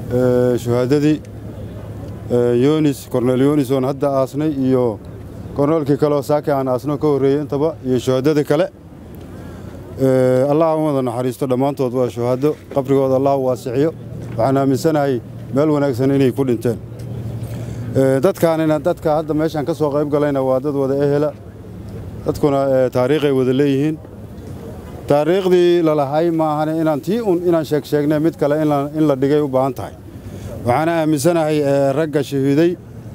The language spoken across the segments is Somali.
shuhaadadii yonis korneel yonis oon hadda aasnay iyo korneelkii kaleoo saaki aan aasno ka horreeyey intaba iyo shuhaadadii kale allah u wada naxariisto dhammaantood waa shuhaado qabrigooda allah u waasiciyo waxaan aaminsanahay meel wanaagsan inay ku dhinteen dadkaanina dadka hadda meeshaan ka soo qayb galayna waa dad wada ehela dadkuna taariikhay wada leeyihiin taariikhdii lalahay maahane inaan tii un inaan sheeg sheegnay mid kale in la dhigay u baahan tahay waxaana aaminsanahay ragga shahiiday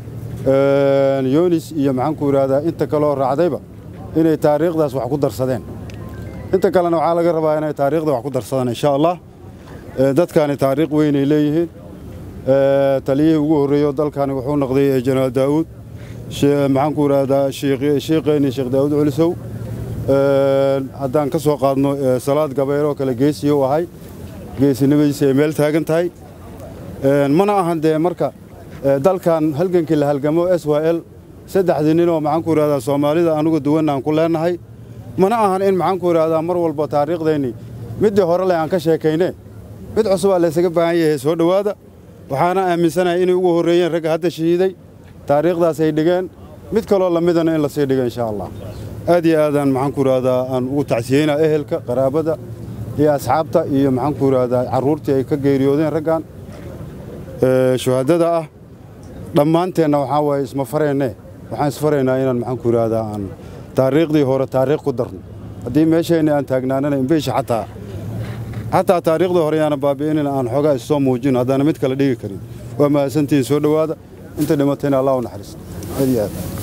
yonis iyo maxaanku idhaahdaa inta kaloo raacdayba inay taariikhdaas wax ku darsadeen inta kalena waxaa laga rabaa inay taariikhda wax ku darsadaan insha allah dadkaani taariikh weynay leeyihiin taliyihii ugu horreeyo dalkani wuxuu noqday jenaraal daa'uud maxaanku idhaahdaa shiiqeeni sheekh daa'uud culisow haddaan ka soo qaadno salaad gabeyroo kale geesiyo u ahay geesinimadiisa ay meel taagan tahay mana ahan dee marka dalkan halgankii la halgamo s y l saddexdii ninoo maxaanku idhahdaa soomaalida anugu duwan aan ku leennahay mana ahan in maxaanku idhahdaa mar walba taariikhdeennii middii hore leh aan ka sheekayne mid cusubaa laysaga baahan yahay soo dhowaada waxaana aaminsanahay inay ugu horreeyeen ragga hadda shahiiday taariikhdaas ay dhigeen mid kaloo lamidana in lasii dhigo insha allah aad iyo aadaan maxaanku idhahdaa aan ugu tacsiyeynaa ehelka qaraabada iyo asxaabta iyo maxaanku idhahdaa carruurtii ay ka geeriyoodeen raggan shuhaadada ah dhammaanteenna waxaa waaye isma fareenne waxaan isfaraynaa inaan maxaanku idhahdaa aan taariikhdii hore taariikh ku darno haddii meeshayna aan taagnaanana imbeysha xataa xataa taariikhdii hore yaana baabi'inin aan xoogaa issoo muujino haddaana mid kale dhigi karin waa mahadsantihiin soo dhowaada inta dhimatayna allah u naxariisto aad iyo aad